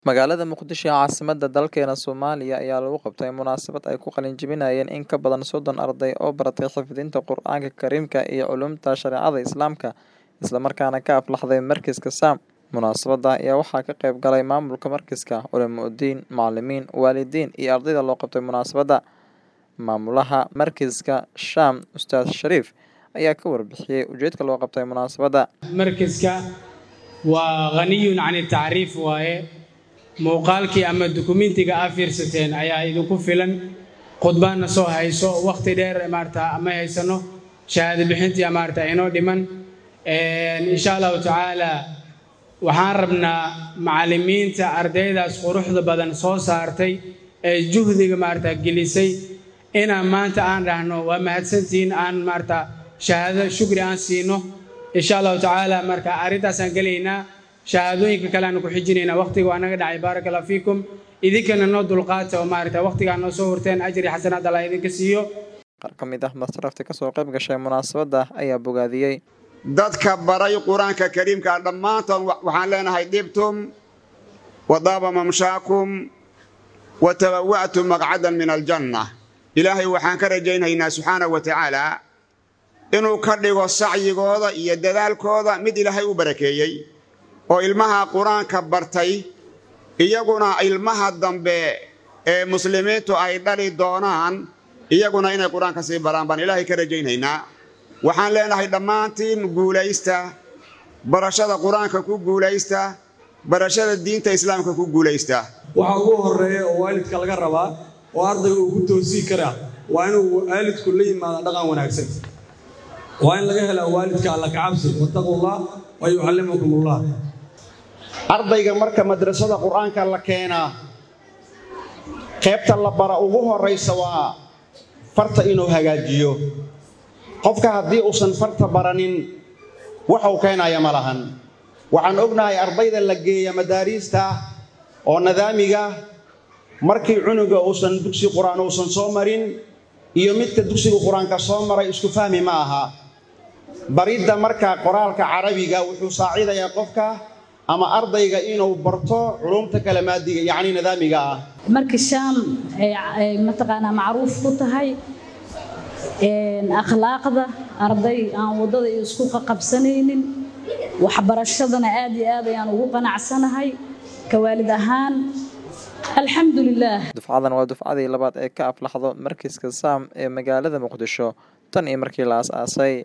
Magaalada Muqdisho ee caasimadda dalkeena Soomaaliya ayaa lagu qabtay munaasabad ay ku qalin jebinayeen in ka badan soddon arday oo baratay xifdinta Qur'aanka Kariimka iyo culuumta shareecada Islaamka, isla markaana ka aflaxday Markiiska Sam. Munaasabadda ayaa waxaa ka qayb galay maamulka markiiska, culimo-diin, macallimiin, waalidiin iyo ardayda loo qabtay munaasabadda. Maamulaha Markiiska Sham, Ustaad Shariif, ayaa ka warbixiyay ujeedka loo qabtay munaasabadda. markiska waa ghaniyun can tacriif waaye muuqaalkii ama dukumentiga aa fiirsateen ayaa idinku filan khudbaadna soo hayso wakhti dheer maarata ama haysano shahaado bixintii maarata inoo dhiman insha allahu tacaala waxaan rabnaa macallimiinta ardaydaas quruxda badan soo saartay ee juhdiga maarata gelisay inaan maanta aan dhahno waa mahadsantihiin aan maarata shahaado shukri aan siino insha allahu tacaala marka arrintaasaan gelaynaa shahaadooyinka kale aan ku xijinaynaa waqtiga waa naga dhacay baaraka allah fiikum idinkana noo dulqaata oo maarata waqtigaa noo soo hurteen ajri xasanaad allah idinka siiyo Qaar ka mid ah masrafta ka soo qayb gashay munaasabadda ayaa bogaadiyey. dadka baray qur-aanka kariimka dhammaantood waxaan leenahay dhibtum wadaaba mamshaakum wa tabawa'tum maqcadan min aljanna ilaahay waxaan ka rajaynaynaa subxaanahu wa tacaala inuu ka dhigo sacyigooda iyo dadaalkooda mid ilaahay u barakeeyey oo ilmaha qur-aanka bartay iyaguna ilmaha dambe ee muslimiintu ay dhali doonaan iyaguna inay qur-aanka sii baraan baan ilaahay ka rajaynaynaa waxaan leenahay dhammaantiin guulaysta barashada qur-aanka ku guulaysta barashada diinta islaamka ku guulaysta waxaa ugu horreeya oo waalidka laga rabaa oo ardayga uu ku toosii karaa waa inuu waalidku la yimaada dhaqan wanaagsan waa in laga helaa waalidka alla kacabsi wattaqullah wa yucallimukumullah ardayga marka madrasada qur-aanka la keenaa qaybta la bara ugu horraysa waa farta inuu hagaajiyo qofka haddii uusan farta baranin waxuu keenaya ma lahan waxaan ognahay ardayda la geeya madaariista oo nadaamiga markii cunuga uusan dugsi qur-aan uusan soo marin iyo midka dugsiga qur-aanka soo maray isku fahmi ma aha baridda marka qoraalka carabiga wuxuu saacidayaa qofka ama ardayga inuu barto culumta kale maadiga yacni nadaamiga ah marka shaam ay mataqaanaa macruuf ku tahay akhlaaqda arday aan waddada isku qaqabsanaynin waxbarashadana aad iyo aad ayaan ugu qanacsanahay ka waalid ahaan alxamdulilaah Dufcadan waa dufcadii labaad ee ka aflaxdo Markiiska Sam ee magaalada Muqdisho tan iyo markii la aasaasay.